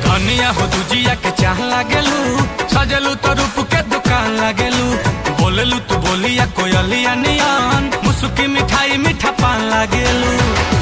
धनिया हो दुजिया के चाह लागेलू सजलू तो रूप के दुकान लागेलू बोलेलू तू बोलिया कोयलिया नियन मुसुकी मिठाई मीठा पान लागेलू